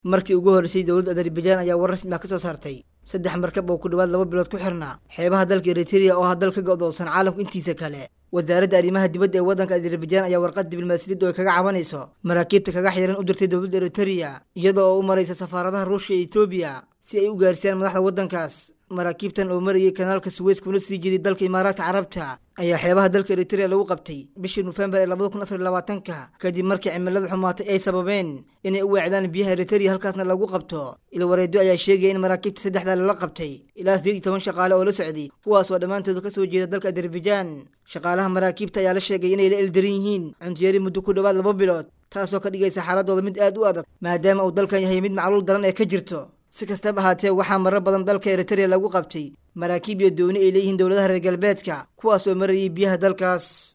markii ugu horreysay dowladda azerbaijan ayaa war rasmi ah ka soo saartay saddex markab oo ku dhowaad laba bilood ku xirnaa xeebaha dalka eritrea oo ah dal ka go'doonsan caalamka intiisa kale wasaaradda arrimaha dibadda ee waddanka azerbaijan ayaa warqad diblomaasiyadda oo kaga cabanayso maraakiibta kaga xiran u dirtay dowladda eritrea iyada oo u maraysa safaaradaha ruushka iyo etoobiya si ay u gaarsiiyaan madaxda waddankaas maraakiibtan oo marayay kanaalka suweys kuna sii jeeday dalka imaaraadka carabta ayaa xeebaha dalka eritrea lagu qabtay bishii nofembar ee labada kun afar iyo labaatanka kadib markii cimilada xumaatay ay sababeen inay u weecdaan biyaha eritrea halkaasna lagu qabto ilwareedyo ayaa sheegaya in maraakiibta saddexdaa lala qabtay ilaa sideed iyo toban shaqaale oo la socday kuwaas oo dhammaantooda ka soo jeeda dalka azerbaijan shaqaalaha maraakiibta ayaa la sheegay inay la eldaran yihiin cuntiyari muddo ku dhowaad laba bilood taasoo ka dhigaysa xaaladooda mid aad u adag maadaama uu dalkan yahay mid macluul daran ee ka jirto si kastaba ahaatee waxaa marar badan dalka eritrea lagu qabtay maraakiib iyo dooni ay leeyihiin dowladaha reer galbeedka kuwaas oo marayay biyaha dalkaas